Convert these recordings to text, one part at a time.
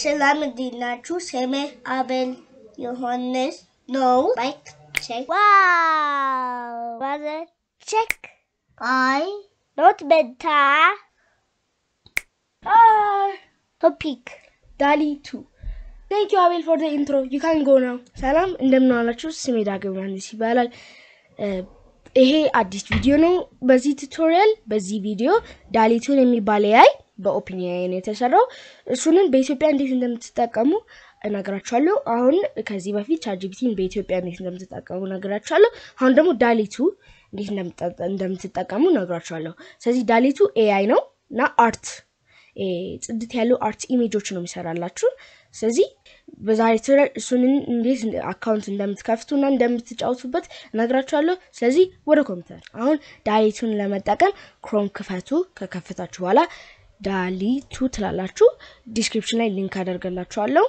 ሰላም እንዴት ናችሁ? ስሜ አቤል ዮሐንስ ነው። ላይክ ቼክ Wow! Was it check? አይ Not beta. Ah, Topic. ዳሊ ቱ ቴንክ ዩ አቤል ፎር ኢንትሮ ዩ ካን ጎ ናው። ሰላም እንደምን ዋላችሁ? ስሜ ዳግም ዮሐንስ ይባላል። እ፣ ይሄ አዲስ ቪዲዮ ነው። በዚህ ቱቶሪያል በዚህ ቪዲዮ ዳሊቱን የሚባል ኤአይ በኦፒኒየን የተሰራው እሱንን በኢትዮጵያ እንዴት እንደምትጠቀሙ እነግራችኋለሁ። አሁን ከዚህ በፊት ቻትጂፒቲን በኢትዮጵያ እንዴት እንደምትጠቀሙ እነግራችኋለሁ። አሁን ደግሞ ዳሊቱ እንዴት እንደምትጠ- እንደምትጠቀሙ እነግራችኋለሁ። ስለዚህ ዳሊቱ ኤአይ ነው እና አርት እ፣ ጽድት ያሉ አርት ኢሜጆች ነው የሚሰራላችሁ። ስለዚህ በዛሬ ቱቶሪያል እሱንን እንዴት አካውንት እንደምትከፍቱና እንደምትጫወቱበት እነግራችኋለሁ። ስለዚህ ወደ ኮምፒውተር አሁን ዳሊቱን ለመጠቀም ክሮም ክፈቱ። ከከፈታችሁ በኋላ ዳሊቱ ትላላችሁ። ዲስክሪፕሽን ላይ ሊንክ አደርገላችኋለሁ።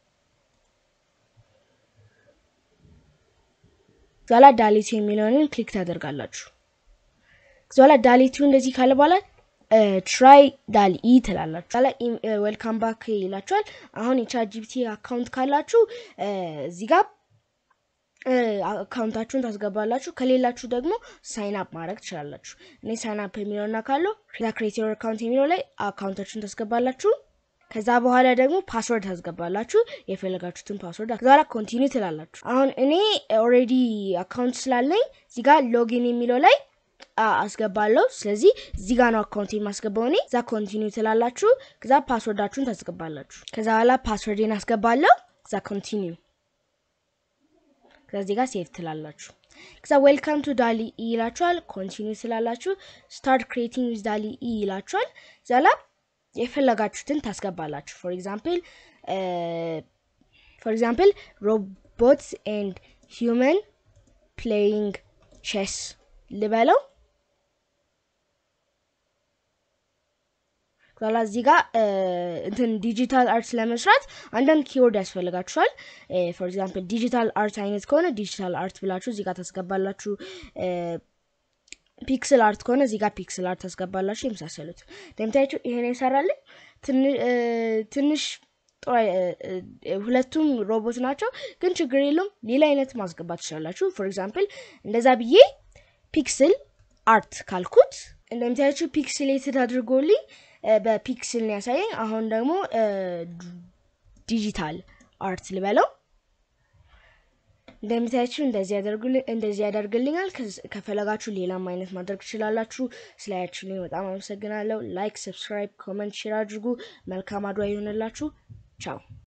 ዛላ ዳሊቱ የሚለውን ክሊክ ታደርጋላችሁ። ዛላ ዳሊቱ እንደዚህ ካለ በኋላ ትራይ ዳሊ ኢ ትላላችሁ። ዛላ ዌልካም ባክ ይላችኋል። አሁን የቻት ጂፒቲ አካውንት ካላችሁ እ፣ እዚህ ጋር እ፣ አካውንታችሁን ታስገባላችሁ። ከሌላችሁ ደግሞ ሳይን አፕ ማድረግ ትችላላችሁ። እኔ ሳይን አፕ የሚለውና ካለው ክሬቲቭ አካውንት የሚለው ላይ አካውንታችሁን ታስገባላችሁ። ከዛ በኋላ ደግሞ ፓስወርድ ታስገባላችሁ የፈለጋችሁትን ፓስወርድ። ከዛ በኋላ ኮንቲኒ ትላላችሁ። አሁን እኔ ኦልሬዲ አካውንት ስላለኝ እዚህ ጋር ሎጊን የሚለው ላይ አ- አስገባለሁ። ስለዚህ እዚህ ጋር ነው አካውንት የማስገባው እኔ። እዛ ኮንቲኒ ትላላችሁ። ከዛ ፓስወርዳችሁን ታስገባላችሁ። ከዛ በኋላ ፓስወርዴን አስገባለሁ። ከዛ ኮንቲኒው ከዚህ ጋር ሴቭ ትላላችሁ። ከዛ ዌልካም ቱ ዳሊ ኢ ይላችኋል። ኮንቲኒው ትላላችሁ። ስታርት ክሬቲንግ ዊዝ ዳሊ ኢ ይላችኋል። ዘላ የፈለጋችሁትን ታስገባላችሁ። ፎር ኤግዛምፕል ፎር ኤግዛምፕል ሮቦትስ ኤንድ ሂውመን ፕሌይንግ ቼስ ልበለው። ኋላ እዚህ ጋር እ፣ እንትን ዲጂታል አርት ለመስራት አንዳንድ ኪወርድ ያስፈልጋችኋል። ፎር ኤግዛምፕል ዲጂታል አርት አይነት ከሆነ ዲጂታል አርት ብላችሁ እዚህ ጋር ታስገባላችሁ። እ፣ ፒክስል አርት ከሆነ እዚህ ጋር ፒክስል አርት ታስገባላችሁ። የመሳሰሉት እንደምታያችሁ ይሄን ይሰራልኝ ትን- እ፣ ትንሽ ጥሩ አይ- እ፣ እ፣ ሁለቱም ሮቦት ናቸው፣ ግን ችግር የለውም። ሌላ አይነት ማስገባት ትችላላችሁ። ፎር ኤግዛምፕል እንደዛ ብዬ ፒክስል አርት ካልኩት እንደምታያችሁ ፒክስሌትድ አድርጎልኝ እ፣ በፒክስል ነው ያሳየኝ። አሁን ደግሞ እ፣ ዲጂታል አርት ልበለው እንደምታያችሁ እንደዚህ ያደርጉልኝ እንደዚህ ያደርግልኛል። ከዝ- ከፈለጋችሁ ሌላም አይነት ማድረግ ትችላላችሁ። ስላያችሁልኝ በጣም አመሰግናለሁ። ላይክ፣ ሰብስክራይብ፣ ኮመንት፣ ሼር አድርጉ። መልካም አድዋ ይሆንላችሁ። ቻው